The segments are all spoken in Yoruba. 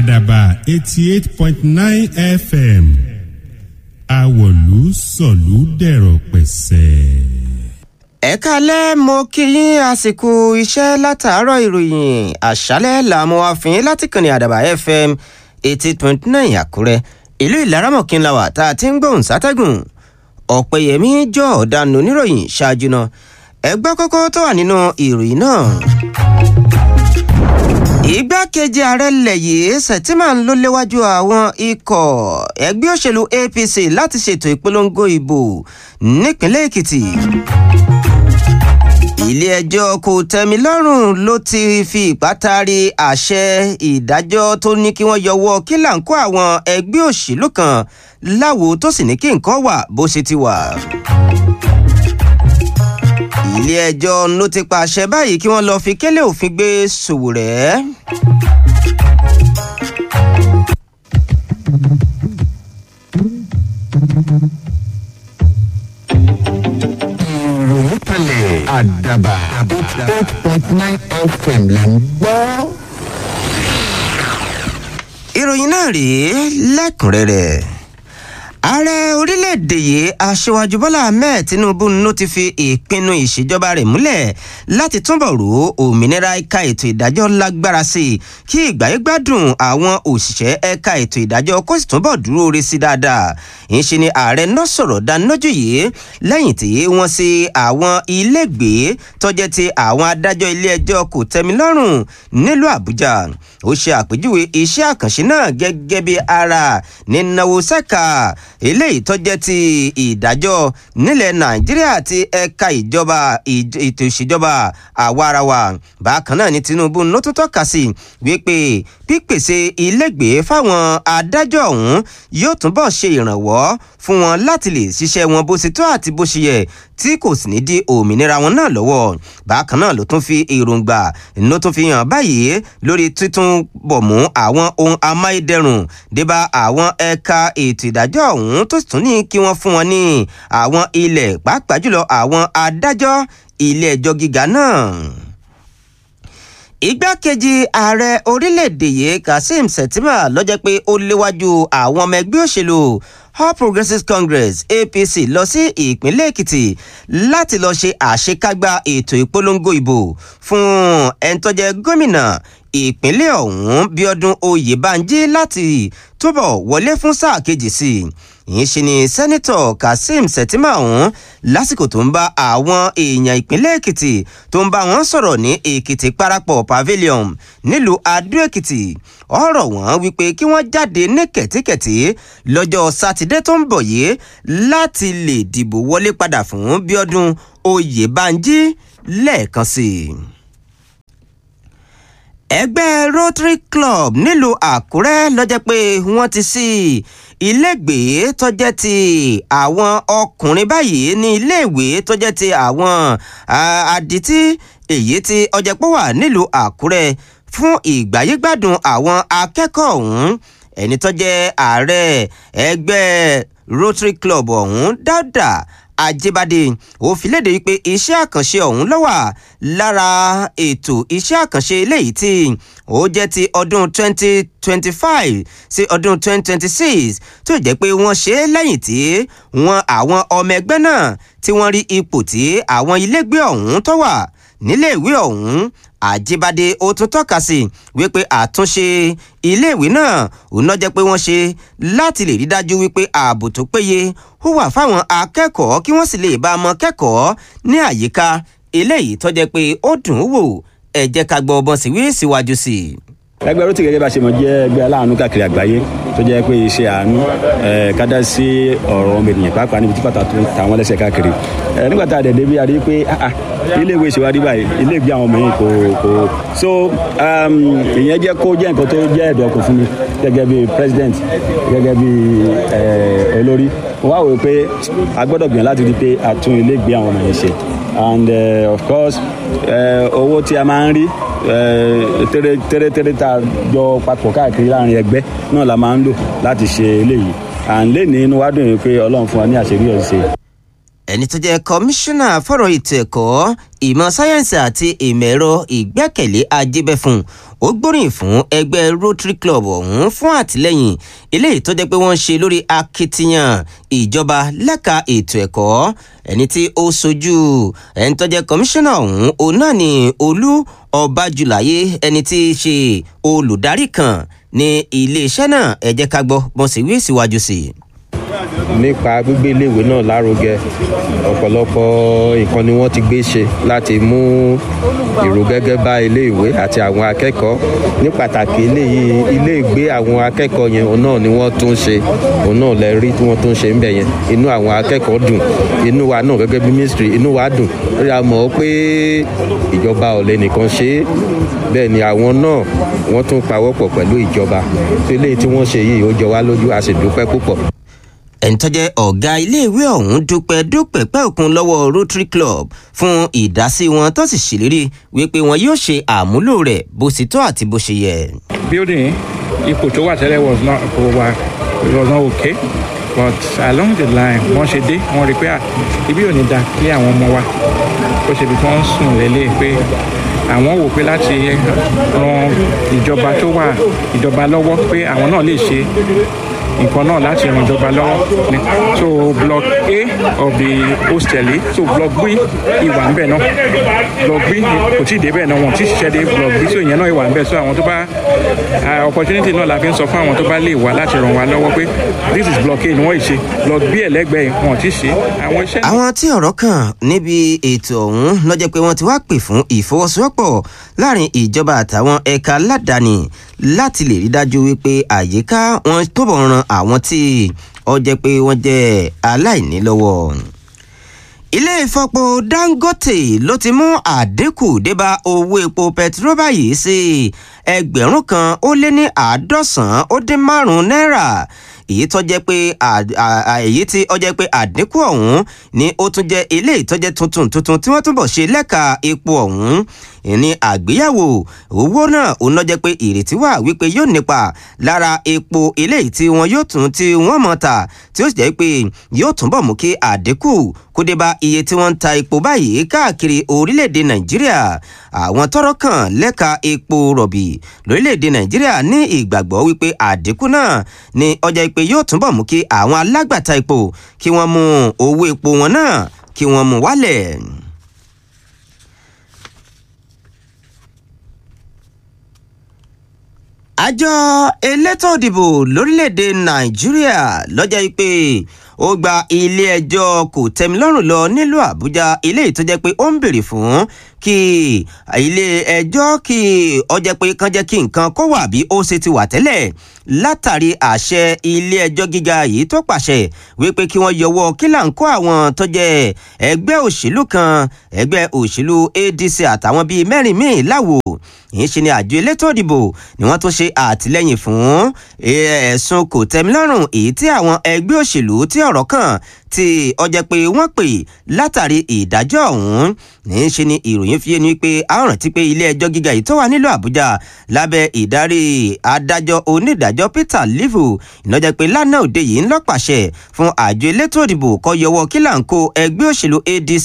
àdàbà eighty eight point nine fm àwọ̀lú sọ̀lú dẹ̀rọ̀ pẹ̀sẹ̀. ẹ kálẹ́ mo kí yín àsìkò iṣẹ́ látàárọ̀ ìròyìn àṣálẹ́ làmú àfihàn láti kàn ní àdàbà fm eighty point nine àkúrẹ́ ìlú ìlaramọ̀kínláwà tá a ti ń gbóhùn sátẹ́gùn ọ̀pẹ̀yẹmí jọ ọ̀daràn oníròyìn ṣáájú náà ẹgbẹ́ kókó tó wà nínú ìròyìn náà. igbákejì ààrẹ ilẹ̀ yìí sẹ̀tìmán ló léwájú àwọn ikọ̀ ẹgbẹ́ òṣèlú apc láti ṣètò ìpolongo ìbò nípínlẹ̀ èkìtì ilé-ẹjọ́ kò tẹ́mi lọ́rùn ló ti fi ìpátárì àṣẹ ìdájọ́ tó ní kí wọ́n yọwọ́ kílàńkó àwọn ẹgbẹ́ òṣèlú kan láwo tó sì ní kí nǹkan wà bó ṣe ti wà. ilé-ẹjọ́ ló ti pàṣẹ báyìí kí wọ́n lọ́ọ́ fi kélé òfin gbé Sòwòrẹ́. ìròyìn kalẹ̀ àdàbà eight point nine fm là ń gbọ́. ìròyìn náà rèé lẹ́kùnrẹ́rẹ́ ààrẹ orílẹ̀-èdè yìí aṣíwájú bọ́lá ahmed tinubu ló ti fi ìpinnu ìṣèjọba rẹ̀ múlẹ̀ láti túbọ̀ rò òmìnira ẹ̀ka ètò ìdájọ́ lágbára sí i kí ìgbáyégbádùn àwọn òṣìṣẹ́ ẹ̀ka ètò ìdájọ́ kó sì túbọ̀ dúró re sí dáadáa ìṣe ni ààrẹ náà sọ̀rọ̀ dánilójú yìí lẹ́yìn tí wọ́n ṣe àwọn ilégbèé tọ́jẹ́ ti àwọn adájọ́ ilé-ẹjọ́ kò tẹ́mi lọ́rùn nílùú àbújá ó ṣe àpèjúwe iṣẹ́ àkànṣe náà gẹ́gẹ́ bí ara nínáwó sẹ́ka eléyìí tó jẹ́ ti ìdájọ́ nílẹ̀ nàìjíríà àti ẹ̀ka ìjọba ètò ìṣèjọba àwarawa bákan náà ni tinubu ló tún tọ́ka sí wípé pípèsè ilégbèé fáwọn adájọ́ ọ̀hún yóò túbọ̀ ṣe ìrànwọ́ fún wọn láti lè ṣiṣẹ́ wọn bó ṣe tó àti bó ṣe yẹ tí kò sì ní di òmìnira wọn náà lọ́wọ́ bákan náà ló tún fi èròǹgbà ló tún fi hàn báyìí lórí títún bọ̀ mú àwọn ohun amáyédẹrùn débà àwọn ẹ̀ka ètò ìdájọ́ ọ̀hún tó sì tún ní kí wọ́n fún wọn ní àwọn ilẹ̀ pàápàá jùlọ àwọn adájọ́ ilé ẹjọ́ gíga náà igbákejì ààrẹ orílẹ̀-èdè yìí kazeem shettima lọ́jọ́ pé ó léwájú àwọn ọmọ ẹgbẹ́ òṣèlú all progressives congress apc lọ sí ìpínlẹ̀ èkìtì láti lọ́ọ́ ṣe àṣekágbá ètò ìpolongo ìbò fún ẹni tó jẹ́ gómìnà ìpínlẹ̀ ọ̀hún bíọ́dún oyèbánjí láti túbọ̀ wọlé fún sáà kejì sí i yìí ṣe ni sẹ́nitọ̀ kazeem shettima ọ̀hún lásìkò tó ń bá àwọn èèyàn ìpínlẹ̀ èkìtì tó ń bá wọn sọ̀rọ̀ ní èkìtì parapọ̀ pavilion nílùú adó èkìtì ọ̀rọ̀ wọn wípé kí wọ́n jáde ní kẹ̀tíkẹ̀tí lọ́jọ́ sátidé tó ń bọ̀ yìí láti lè dìbò wọlé padà fún bíọ́dún oyèbánjí lẹ́ẹ̀kan sí i ẹgbẹ́ rotary club nílùú àkúrẹ́ lọ́jọ́ pé wọ́n ti sí ilégbèé tó jẹ́ ti àwọn ọkùnrin báyìí ní iléèwé tó jẹ́ ti àwọn adití èyí tí ọjọ́pọ̀ wà nílùú àkúrẹ́ fún ìgbáyégbádùn àwọn akẹ́kọ̀ọ́ ọ̀hún ẹni tó jẹ́ ààrẹ ẹgbẹ́ rotary club ọ̀hún dáadáa ajibade ó fi léde wípé iṣẹ́ àkànṣe ọ̀hún ló wà lára ètò iṣẹ́ àkànṣe eléyìí tí ó jẹ́ ti ọdún 2025 sí ọdún 2026 tó jẹ́ pé wọ́n ṣe é lẹ́yìn tí wọ́n àwọn ọmọ ẹgbẹ́ náà tí wọ́n rí ipò tí àwọn ilégbé ọ̀hún tó wà níléèwé ọ̀hún àjíbádé ó tún tọ́ka sí wípé àtúnṣe iléèwé náà òun náà jẹ́ pé wọ́n ṣe láti lè rí dájú wípé ààbò tó péye ó wà fáwọn akẹ́kọ̀ọ́ kí wọ́n sì lè bá ọmọ kẹ́kọ̀ọ́ ní àyíká eléyìí tó jẹ́ pé ó dùn ún wò ẹ jẹ́ ká gbọ́ ọbọ̀n síwí síwájú sí i ẹgbẹ́ rotary gẹ́gẹ́ bá ṣe mọ̀ jẹ́ ẹgbẹ́ aláàánú káàkiri àgbáyé tó jẹ́ pé iṣẹ́ àánú kádà sí ọ̀rọ̀ ọmọ ènìyàn pàápàá níbi tí pàtàkì ta wọn lẹ́sẹ̀ káàkiri nígbà tá a dẹ̀ débi a rí pé ilé ìwé ìṣèwádìí báyìí ilé ìgbé àwọn ọmọ yìí kò kò so ìyẹn jẹ́ kó jẹ́ nǹkan tó jẹ́ ẹ̀dùn ọkàn fún mi gẹ́gẹ́ bí president gẹ́gẹ́ bí olórí mo wá wò pé a gbọ́dọ̀ gbìyànjú láti rí pé a tún ilé ìgbé àwọn ọmọ yẹn ṣe and uh, of course owó tí a máa ń rí tẹ́rẹ́tẹ́rẹ́ tá a jọ papọ̀ káàkiri láàrin ẹgbẹ́ náà la máa ń lò láti ṣe eléyìí à ń lé ní inú wa dùn yín pé ọlọ́run fún wa ní àṣírí ọ̀sẹ̀. ẹni tó jẹ́ kọmíṣánná fọ̀rọ̀ ètò ẹ̀kọ́ ìmọ̀ sáyẹ́ǹsì àti ìmọ̀ ẹ̀rọ ìgbẹ́kẹ̀lé ajébẹ̀fún ó gbóríyìn fún ẹgbẹ́ rotary club ọ̀hún fún àtìlẹ́yìn eléyìí tó jẹ́ pé wọ́n ń ṣe lórí akitiyan ìjọba lẹ́ka ètò ẹ̀kọ́ ẹni tí ó sojú ẹni tó jẹ́ kọmíṣánná ọ̀hún òun náà ni olú ọbàjúláyé ẹni tí í ṣe olùdarí kan ní iléeṣẹ́ náà ẹ jẹ́ ká gbọ́ bọ́n sì wí síwájú sí i nípa gbígbé iléèwé náà lárugẹ ọ̀pọ̀lọpọ̀ nǹkan ni wọ́n ti gbé ṣe láti mú ìró gẹ́gẹ́ bá iléèwé àti àwọn akẹ́kọ̀ọ́ ní pàtàkì eléyìí iléègbé àwọn akẹ́kọ̀ọ́ yẹn òun náà ni wọ́n tún ṣe òun náà lẹ rí tí wọ́n tún ṣe ń bẹ̀ yẹn inú àwọn akẹ́kọ̀ọ́ dùn inú wa náà gẹ́gẹ́ bí ministry inú wa dùn lórí a mọ̀ pé ìjọba ò lè nìkan ṣe é bẹ́ẹ̀ ni àwọn náà wọ́n tún pawọ́pọ̀ pẹ̀lú ìjọba tó eléyìí tí wọ́n ṣe yìí ó jọ wá lójú a sì dúpẹ́ púpọ̀ ẹni tó jẹ́ ọ̀gá iléèwé ọ̀hún dúpẹ́ dúpẹ́ pẹ́ òkun lọ́wọ́ rotary club fún ìdásí wọn tó sì ṣèlérí wípé wọn yóò ṣe àmúlò rẹ̀ bó sì tó àti bó ṣe yẹ. building ipò tó wà tẹ́lẹ̀ was not kò wà it was not okay but along the line wọ́n ṣe dé wọ́n rí pé à ibi ò ní da kí àwọn ọmọ wa kó ṣe bí tí wọ́n ń sùn lélẹ̀ pé àwọn wò pé láti ran ìjọba tó wà ìjọba lọ́wọ́ pé àwọn náà lè ṣe nǹkan náà láti ràn ìjọba lọ́wọ́ ni so block a of the hostel yìí so block b ìwà ń bẹ̀ náà block b kò tí ì débẹ̀ náà wọ́n ti ṣiṣẹ́ dé block b so ìyẹn náà ìwà ń bẹ̀ so àwọn tó bá opportunity náà la fi ń sọ fún àwọn tó bá lè wá láti ràn wá lọ́wọ́ pé this is block a ni wọ́n ì ṣe block b ẹ̀lẹ́gbẹ̀ẹ́ wọn ti ṣe àwọn iṣẹ́. àwọn tí ọ̀rọ̀ kàn níbi ètò ọ̀hún lọ́jọ́ pé wọ́n ti wá pè fún ìfọwọ́sowọ́pọ̀ láàrin ìjọba àtàwọn ẹ̀ka aládàáni láti lè rí dájú wípé àyíká wọn túbọ̀ ran àwọn tí ọ jẹ́ pé wọ́n jẹ́ aláìní lọ́wọ́. ilé ìfọpo dangote ló ti mú àdínkù débá owó epo pẹtiró báyìí sí ẹgbẹ̀rún kan ó lé ní àádọ́sàn-án ó dín márùn-ún náírà èyí tó jẹ́ pé èyí tí ó jẹ́ pé àdínkù ọ̀hún ni ó tún jẹ́ ilé ìtọ́jẹ́ tuntun tuntun tí wọ́n túbọ̀ ṣe lẹ́ka epo ọ̀hún ní àgbéyàwó owó náà òun náà jẹ́ pé ìrètí wà wípé yóò nípa lára epo eléyìí tí wọn yóò tún tí wọ́n mọ̀ ta tí ó sì jẹ́ pé yóò túnbọ̀ mú kí àdínkù kó dé bá iye tí wọ́n ń ta epo báyìí káàkiri orílẹ̀-èdè nàìjíríà àwọn tọ́rọ̀ kàn lẹ́ka epo rọ̀bì lórílẹ̀-èdè nàìjíríà ní ìgbàgbọ́ wípé àdínkù náà ni ọjà pé yóò túnbọ̀ mú kí àwọn alágbàtà epo kí wọ́n mú owó epo wọn náà kí wọ́n mú wálẹ̀. àjọ elétò òdìbò lórílẹ̀‐èdè nàìjíríà lọ́jọ́ pé ó gba ilé ẹjọ́ kò tẹ́milọ́rùn lọ nílùú àbújá ilé tó jẹ́ pé ó ń béèrè fún kí ilé ẹjọ́ kí ó jẹ́ pé kán jẹ́ kí nǹkan kó wà bí ó ṣe ti wà tẹ́lẹ̀ látàrí àṣẹ ilé ẹjọ́ gíga yìí tó pàṣẹ wípé kí wọ́n yọwọ́ kí là ń kó àwọn tó jẹ́ ẹgbẹ́ òṣèlú kan ẹgbẹ́ òṣèlú adc àtàwọn bíi mẹ́rin míì láwo yìí ṣe ni àjọ elétò ìdìbò ni wọ́n tún ṣe àtìlẹ́yìn fún ẹ̀sùn kò tẹ́milọ́rùn èyí tí àwọn ẹgbẹ́ òṣèlú tí ọ̀rọ̀ kàn tí ọjọ́ pé wọ́n pè látàrí ìdájọ́ ọ̀hún ní í ṣe ni ìròyìn fi ni pé a rántí pé ilé ẹjọ́ gíga yìí tó wà nílùú àbújá lábẹ́ ìdarí adájọ́ onídàájọ́ peter livu ìnájọ́ pé lánàá òde yìí ń lọ pàṣẹ fún àjọ elétò ìdìbò kọ́ yọwọ́ kílàǹkó ẹgbẹ́ òṣèlú adc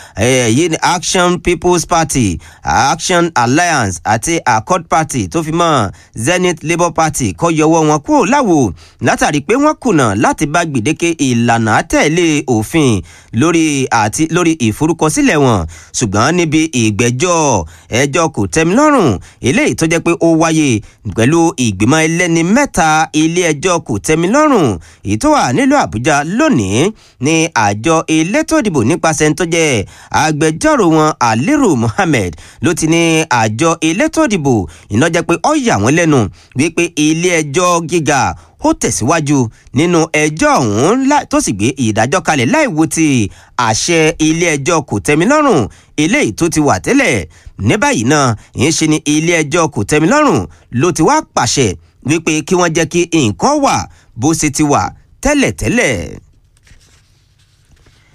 èyí ni action people's party action alliance àti accord party tó fi mọ́ zenith labour party kọ́ yọwọ́ wọn kúrò láwo látàrí pé wọ́n kùnà láti bá gbèdéke ìlànà àtẹ̀lé òfin lórí àti lórí ìforúkọsílẹ̀ wọn ṣùgbọ́n níbi ìgbẹ́jọ́ ẹjọ́ kò tẹ́milọ́rùn eléyìí tó jẹ́ pé ó wáyé pẹ̀lú ìgbìmọ̀ ẹlẹ́ni mẹ́ta ilé ẹjọ́ kò tẹ́milọ́rùn èyí tó wà nílùú àbújá lónìí ní àjọ elétò ìdìbò nípasẹ̀ tó jẹ́ agbẹjọ́rò wọn aliru muhammed ló ti ní àjọ elétò ìdìbò ìnájẹ́ pé ó yà wọ́n lẹ́nu wípé ilé ẹjọ́ gíga ó tẹ̀síwájú nínú ẹjọ́ ọ̀hún tó sì gbé ìdájọ́ kalẹ̀ láì wo ti àṣẹ ilé ẹjọ́ kò tẹ́milọ́rùn eléyìí tó ti wà tẹ́lẹ̀ ní báyìí náà ìyẹn ṣe ni ilé ẹjọ́ kò tẹ́milọ́rùn ló ti wá pàṣẹ wípé kí wọ́n jẹ́ kí nǹkan wà bó ṣe ti wà tẹ́lẹ̀tẹ́lẹ̀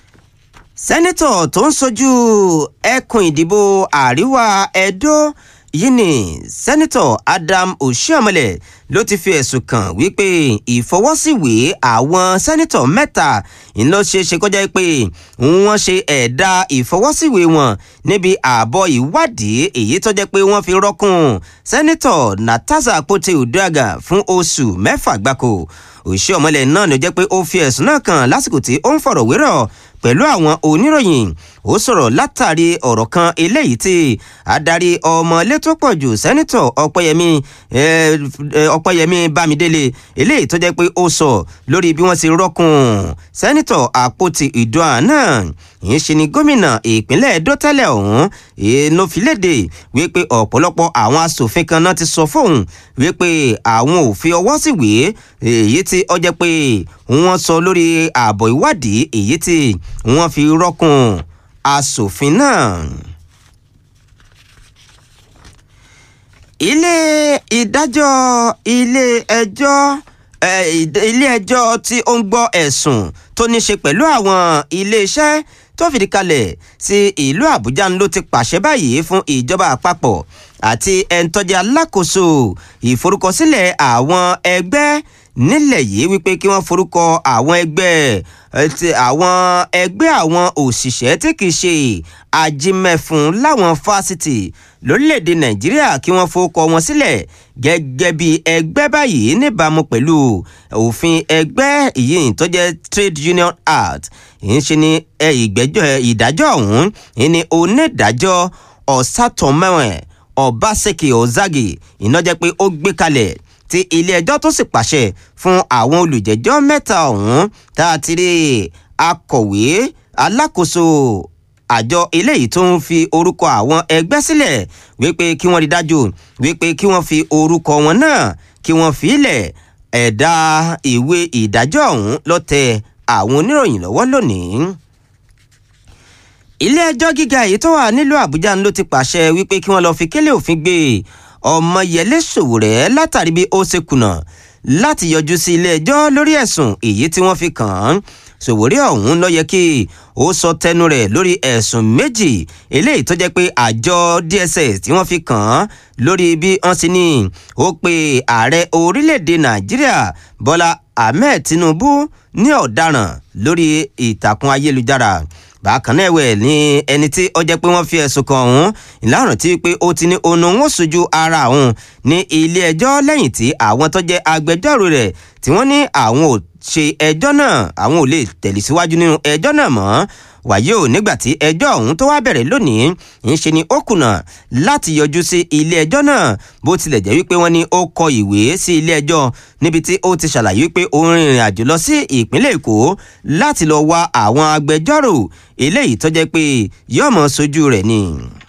sẹ́nitọ̀ tó ń sojú ẹkùn ìdìbò àríwá ẹdó yìí ni sẹ́nitọ̀ adam oshiomhole ló ti fi ẹ̀sùn kàn wípé ìfọwọ́síwèé àwọn sẹ́nitọ̀ mẹ́ta ńlọ ṣe ṣe kọjá pé wọ́n ṣe ẹ̀dá ìfọwọ́síwèé wọn níbi ààbọ̀ ìwádìí èyí tó jẹ́ pé wọ́n fi rọ́kùn sẹ́nitọ̀ natasha akpote uduaga fún oṣù mẹ́fà gbáko oshiomhole náà ló jẹ́ pé ó fi ẹ̀sùn náà kàn lásìkò tí ó ń fọ̀rọ̀ wérọ̀ pẹ̀lú àwọn oníròyìn ó sọ̀rọ̀ látàrí ọ̀rọ̀ kan eléyìí tí adarí ọmọlé tó pọ̀ jù sẹ́nitọ̀ ọ̀pẹ́yẹmí ọ̀pẹ́yẹmí bámidélé eléyìí tó jẹ́ pé ó sọ lórí bí wọ́n ti rọ́kùn sẹ́nitọ̀ àpótí ìdúà náà yìí ṣe ni gómìnà ìpínlẹ̀ èdò tẹ́lẹ̀ ọ̀hún inú filédè wípé ọ̀pọ̀lọpọ̀ àwọn asòfin kan náà ti sọ fóun wípé àwọn ò fi ọwọ́ sí wèé èyí tí ó jẹ́ pé wọ́n sọ lórí ààbọ̀ ìwádìí èyí tí wọ́n fi rọ́kùn asòfin náà. ilé ìdájọ́ ilé ẹjọ́ ilé ẹjọ́ tí ó ń gbọ́ ẹ̀sùn tó ní ṣe pẹ̀lú àwọn iléeṣẹ́ tó fìdí kalẹ̀ sí ìlú àbújá ló ti pàṣẹ báyìí fún ìjọba àpapọ̀ àti ẹ̀ńtọ́jà alákòóso ìforúkọsílẹ̀ àwọn ẹgbẹ́ nílẹ̀ yìí wípé kí wọ́n forúkọ àwọn ẹgbẹ́ àwọn ẹgbẹ́ àwọn òṣìṣẹ́ tí kìí ṣe ajímẹ̀fún láwọn fásitì lórílẹ̀‐èdè nàìjíríà kí wọ́n forúkọ wọn sílẹ̀ gẹ́gẹ́ bí ẹgbẹ́ báyìí níbàámu pẹ̀lú òfin ẹgbẹ́ yìí tó jẹ́ trade union act ń ṣe ni ìgbẹ́jọ́ ìdájọ́ ọ̀hún ní onídàájọ́ ọ̀sátọ̀mẹ́wẹ̀n ọbaṣẹ́kì ọ̀zágì iná jẹ́ pé ó gbé kalẹ̀ tí ilé-ẹjọ́ tó sì pàṣẹ fún àwọn olùjẹ́jọ́ mẹ́ta ọ̀hún tá a ti rí akọ̀wé alákòóso àjọ eléyìí tó ń fi orúkọ àwọn ẹgbẹ́ sílẹ̀ wípé kí wọ́n rí dájú wípé kí wọ́n fi orúkọ wọn náà kí wọ́n fi ilẹ̀ ẹ̀dá ìwé ìdájọ́ ọ̀hún lọ́tẹ̀ àwọn oníròyìn lọ́wọ́ lónìí ilé-ẹjọ́ gíga èyí tó wà nílùú àbújá ló ti pàṣẹ wípé kí wọ́n lọ́ọ́ fi kélé òfin gbé ọmọyẹlé sòwòrẹ́ látàrí bí ó ṣe kùnà láti yọjú sí ilé-ẹjọ́ lórí ẹ̀sùn èyí tí wọ́n fi kàn án sòwòrẹ́ ọ̀hún ló yẹ kí ó sọ tẹnu rẹ̀ lórí ẹ̀sùn méjì eléyìí tó jẹ́ pé àjọ dss tí wọ́n fi kàn án lórí bí wọ́n sì ní ó pe ààrẹ orílẹ̀-èdè nàìjíríà bọ́lá ahmed tinubu ní ọ̀daràn lórí ìtàkùn ayélujára bákan náà ẹ̀wẹ̀ ní ẹni tí ó jẹ́ pé wọ́n fi ẹ̀sùn kan ọ̀hún ìlànà tí pé ó ti ní onu wọn sojú ara òun ní ilé ẹjọ́ lẹ́yìn tí àwọn tó jẹ́ agbẹjọ́rò rẹ̀ tí wọ́n ní àwọn ò ṣe ẹjọ́ náà àwọn ò lè tẹ̀lé síwájú nínú ẹjọ́ náà mọ́ wàyí ò nígbà tí ẹjọ́ ọ̀hún tó wá bẹ̀rẹ̀ lónìí ń ṣe ni ó kùnà láti yọjú sí ilé ẹjọ́ náà bó tilẹ̀ jẹ́ wípé wọ́n ní ó kọ ìwé sí ilé ẹjọ́ níbi tí ó ti ṣàlàyé wípé ó ń rìnrìn àjò lọ sí ìpínlẹ̀ èkó láti lọ wá àwọn agbẹjọ́rò eléyìí tó jẹ́ pé yọ̀mọ̀ sójú rẹ̀ ni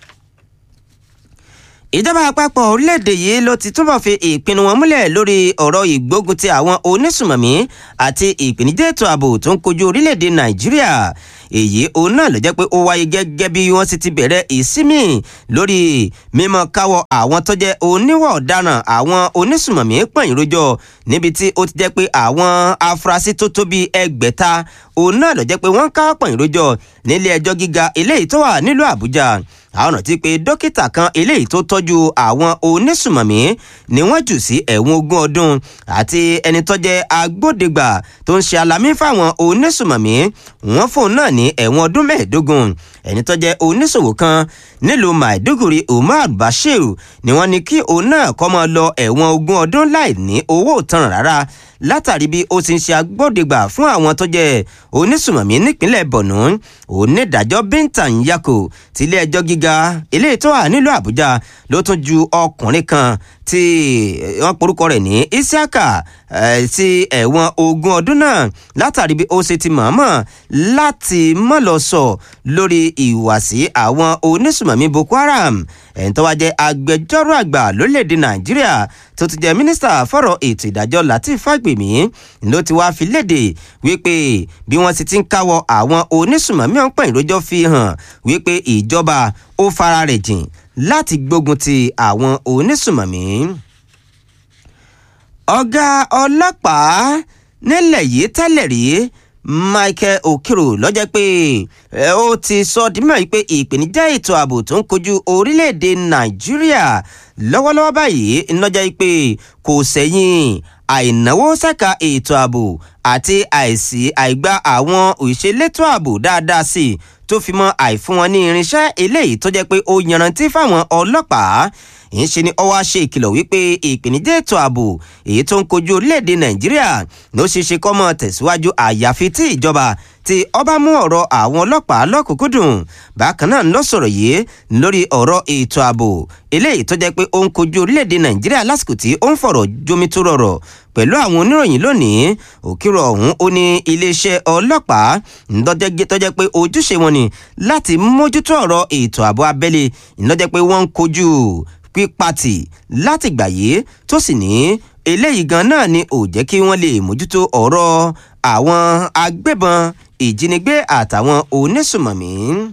ìjọba àpapọ̀ orílẹ̀-èdè yìí ló ti túbọ̀ fi ìpinnu wọn múlẹ̀ lórí ọ̀rọ̀ ìgbógun ti àwọn onísùmọ̀mí àti ìpèníjà ètò ààbò tó ń kojú orílẹ̀-èdè nàìjíríà èyí òun náà ló jẹ́ pé ó wáyé gẹ́gẹ́ bí wọ́n sì ti bẹ̀rẹ̀ ìsinmi lórí mímọ káwọ́ àwọn tó jẹ́ oníwà ọ̀daràn àwọn onísùmọ̀mí pọ̀nyìn rojọ́ níbi tí ó ti jẹ́ pé àwọn afurasí tó tó bíi ẹgbẹ̀ta òun náà ló jẹ́ pé wọ́n káwọ́ pọ̀nyìn rojọ́ nílé ẹjọ́ gíga eléyìí tó wà nílùú àbújá àwọn ọ̀nà tí pé dókítà kan eléyìí tó tọ́jú àwọn onísùmọ̀mí ni wọ́n jù sí ẹ̀wọ̀n ogún ọdún àti ẹni tó jẹ́ agbódegbà tó ń ṣe alamí fáwọn onísùmọ̀mí wọ́n fóun náà ní ẹ̀wọ̀n ọdún mẹ́ẹ̀ẹ́dógún ẹni tó jẹ́ oníṣòwò kan nílùú maiduguri umar bashir ni wọ́n ní kí òun náà kọ́ mọ́ lọ ẹ̀wọ̀n ogún ọdún láì ní owó ìtanràn rárá látàrí bí ó ti ń ṣe agbódegbà fún àwọn tó jẹ́ onísùmọ̀mí nípínlẹ̀ borno onídàájọ́ bintan yako tiléẹjọ́ gíga eléyìí tó wà nílùú àbújá ló tún ju ọkùnrin kan tí wọ́n porúkọ rẹ̀ ní isiaka sí ẹ̀wọ̀n ogún ọdún náà látàrí bí ó ṣe ti mọ̀ọ́mọ̀ láti mọ̀ lọ sọ lórí ìwàsí àwọn onísùmọ̀mí boko haram ẹ̀ń tó wá jẹ́ agbẹjọ́rò àgbà lórílẹ̀‐èdè nàìjíríà tó ti jẹ́ mínísítà fọ̀rọ̀ ètò ìdájọ́ latif fagbemi ló ti wá fi léde wípé bí wọ́n sì ti ń káwọ́ àwọn onísùmọ̀mí ọ̀pọ̀ ìrójọ́ fi hàn wípé ìjọba ó fara rẹ̀ jìn láti gbógun ti àwọn onísùmọ̀mí. ọ̀gá ọlọ́pàá nílẹ̀ yìí tẹ́lẹ̀ rí michael okiro lọ́jọ́ pé ẹ, ó ti sọ dímọ̀ pé ìpèníjà ètò ààbò tó ń kojú orílẹ̀-èdè nàìjíríà lọ́wọ́lọ́wọ́ báyìí lọ́jọ́ pé kò sẹ́yìn àìnáwó ṣẹ́ka ètò ààbò àti àìsí àìgbà àwọn òṣèlétò ààbò dáadáa sí i tó fi mọ́ àìfún wọn ní irinṣẹ́ eléyìí tó jẹ́ pé ó yanrantí fáwọn ọlọ́pàá ń ṣe ni ọwọ́ ṣe ìkìlọ̀ wípé ìpèníjà ètò ààbò èyí tó ń kojú orílẹ̀-èdè nàìjíríà ló ṣe ṣe kọ́ mọ́ tẹ̀síwájú àyàfi tí ìjọba tí ọba mú ọ̀rọ̀ àwọn ọlọ́pàá lọ́kùnkúndùn bákan náà ló sọ̀rọ̀ yìí lórí ọ̀rọ̀ ètò ààbò eléyìí tó jẹ́ pé ó ń kojú orílẹ̀-èdè nàìjíríà lásìkò tí ó ń fọ̀rọ̀ jomitoro rọ̀ pẹ̀lú àwọn oníròyìn lónìí òkìrọ̀ ọ̀hún ó ní iléeṣẹ́ ọlọ́pàá ńlọ́jẹ́ tó jẹ́ pé ojúṣe wọn ni láti mójútó ọ̀rọ̀ ètò ààbò abẹ́lé ńlọ́jẹ́ pé wọ́n ń kojú pípatì láti gbà yìí tó sì ní eléyìí gan náà ni ò jẹ́ kí wọ́n lè mójútó ọ̀rọ̀ àwọn agbébọn ìjínigbé àtàwọn onísùmọ̀mí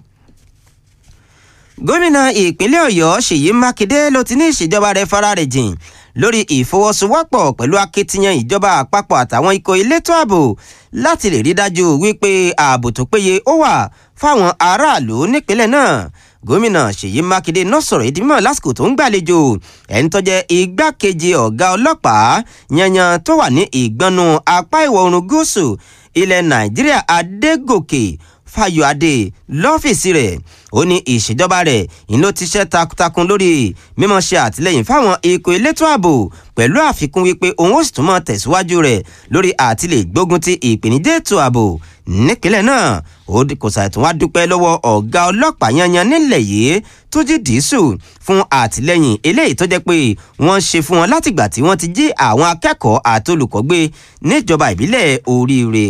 gómìnà ìpínlẹ̀ ọ̀yọ́ ṣèyí mákindé ló ti ní ìṣèjọba rẹ̀ fara rẹ̀ jìn lórí ìfọwọ́sowọ́pọ̀ pẹ̀lú akitiyan ìjọba àpapọ̀ àtàwọn ikọ̀ elétò ààbò láti lè rí dájú wípé ààbò tó péye ó wà fáwọn aráàlú nípínlẹ̀ náà gómìnà ṣèyí mákindé náà sọ̀rọ̀ ìdímọ̀ lásìkò tó ń gbàlejò ẹni tó jẹ́ igbákejì ọ̀gá ọlọ́pàá yanyan tó wà ní ìgbọ́nú apá ìwọ̀ oòrùn gúúsù ilẹ̀ nàìjíríà adégòkè fayọ̀adé lọ́fíìsì rẹ̀ ó ní ìṣèjọba rẹ̀ ń ló ti ṣe takuntakun lórí mímọ ṣe àtìlẹyìn fáwọn ikọ̀ elétò ààbò pẹ̀lú àfikún wípé òun ó sì tún mọ tẹ̀síwájú rẹ̀ lórí àtìlẹ̀ gbógun ti ìpèníjà ètò ààbò nípínlẹ̀ náà ó kò ṣàìtún wá dúpẹ́ lọ́wọ́ ọ̀gá ọlọ́pàá yanyan nílẹ̀ yìí tó jí dìísù fún àtìlẹyìn eléyìí tó jẹ́ pé wọ́n ṣe fún wọn látìgbà tí wọ́n ti jí àwọn akẹ́kọ̀ọ́ àti olùkọ́ gbé níjọba ìbílẹ̀ oríire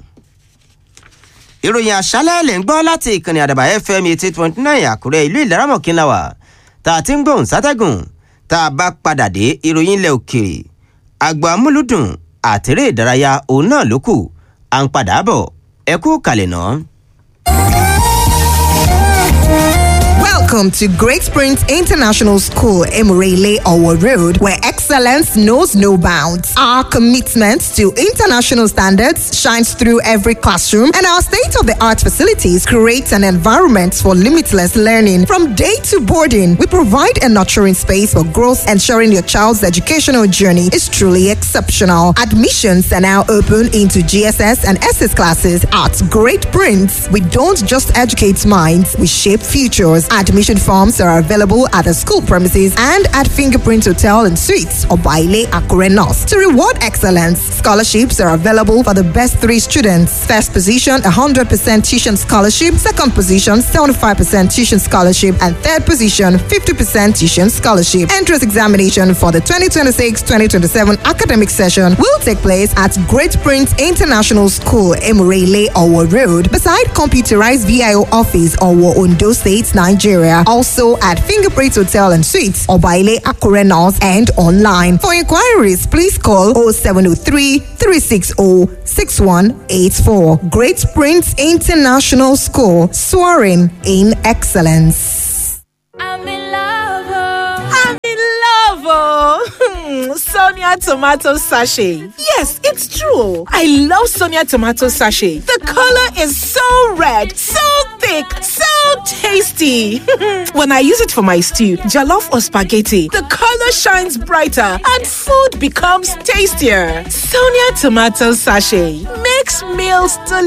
ìròyìn àṣálẹ̀ lè ń gbọ́ láti ìkànnì àdàbà fm eighty point nine àkúrẹ́ ìlú ìlaramọ̀kínláwà tá a ti ń gbóhùn sátẹ́gùn tá a bá padà dé ìròyìn ilẹ̀ òkèèrè àgbà amúlùdùn àtẹ̀rẹ́ ìdárayá òun náà ló kù à ń padà bọ̀ ẹ kú kalẹ̀ náà. Welcome to Great Springs International School, Emirele Owo Road, where excellence knows no bounds. Our commitment to international standards shines through every classroom, and our state of the art facilities create an environment for limitless learning. From day to boarding, we provide a nurturing space for growth, ensuring your child's educational journey is truly exceptional. Admissions are now open into GSS and SS classes at Great Prince. We don't just educate minds, we shape futures. Admission forms are available at the school premises and at Fingerprint Hotel and Suites or Baile Akure North. To reward excellence, scholarships are available for the best three students. First position, 100% tuition scholarship. Second position, 75% tuition scholarship. And third position, 50% tuition scholarship. Entrance examination for the 2026-2027 academic session will take place at Great Prince International School, Emirele, Owo Road, beside computerized VIO office, Owo, Ondo State, Nigeria. Also at Fingerprint Hotel and Suites, Obaile Akure North, and online. For inquiries, please call 0703 360 6184. Great Prince International School, soaring in excellence. I'm in love. oh. I'm in love, oh. Sonia tomato sachet. Yes, it's true. I love Sonia tomato sachet. The color is so red, so thick, so tasty. when I use it for my stew, jollof or spaghetti, the color shines brighter and food becomes tastier. Sonia tomato sachet makes meals delicious.